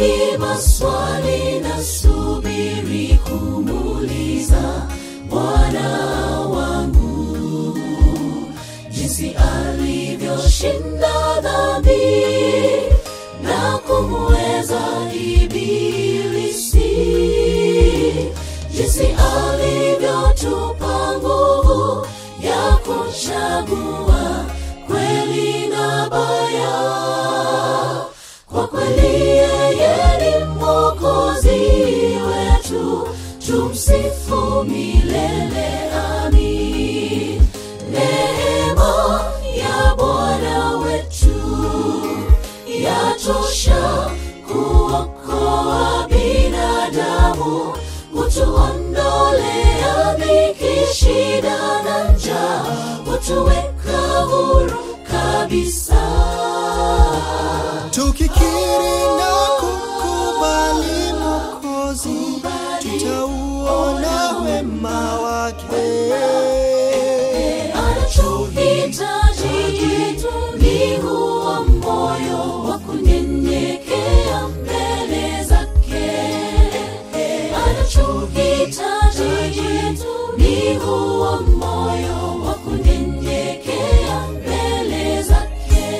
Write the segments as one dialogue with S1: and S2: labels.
S1: mengi maswali nasubiri kumuuliza Bwana wangu, jinsi alivyoshinda dhambi na kumweza ibilisi, jinsi alivyotupa nguvu ya kuchagua kweli na baya. Kwa kweli yeye ni mwokozi wetu, tumsifu milele. Amin. Neema ya Bwana wetu yatosha kuokoa binadamu, kutuondolea dhiki, shida na njaa, kutuweka huru kabisa.
S2: Tukikiri na kukubali Mwokozi, tutauona wema wake.
S1: Anachohitaji ni huo moyo wa kunyenyekea mbele zake. Anachohitaji ni huo moyo wa kunyenyekea mbele zake.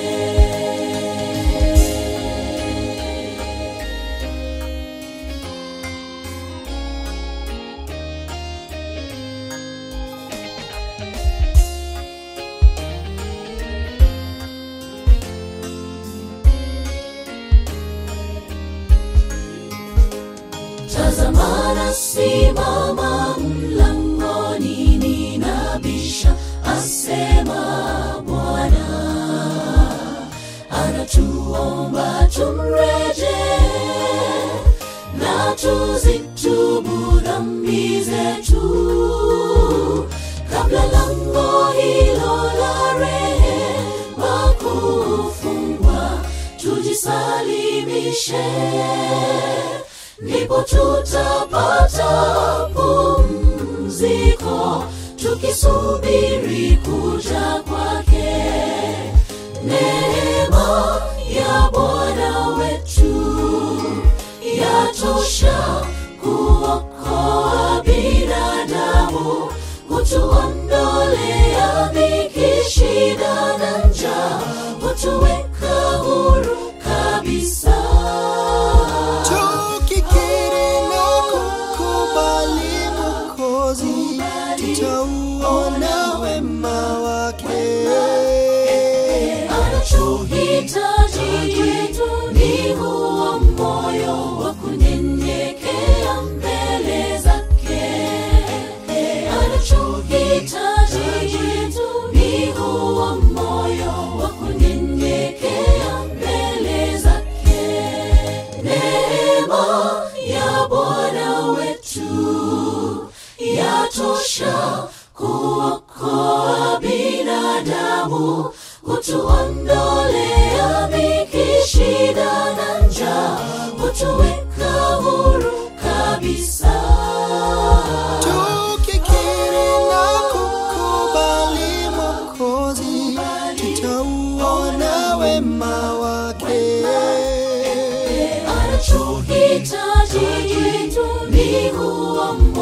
S1: Tazama nasimama mlangoni ninabisha, asema Bwana. Anatuomba tumreje na tuzitubu dhambi zetu kabla lango hilo la rehema kufungwa, tujisalimishe ndipo tutapata pumziko tukisubiri kuja kwake. Neema ya Bwana wetu yatosha kuokoa binadamu, kutuondolea dhiki, shida na njaa, kutuweka huru kabisa.
S2: Tukikiri na kukubali Mwokozi, tutauona wema wake.
S1: Anachohitaji ni huo moyo wa kunyenyekea mbele zake. Anachohitaji ni huo moyo wa kunyenyekea mbele zake. Neema ya Bwana wetu yatosha kuokoa binadamu, kutuondolea dhiki, shida na njaa, kutuweka huru kabisa.
S2: Tukikiri na kukubali Mwokozi, tutauona wema wake.
S1: Anachohitaji ni huo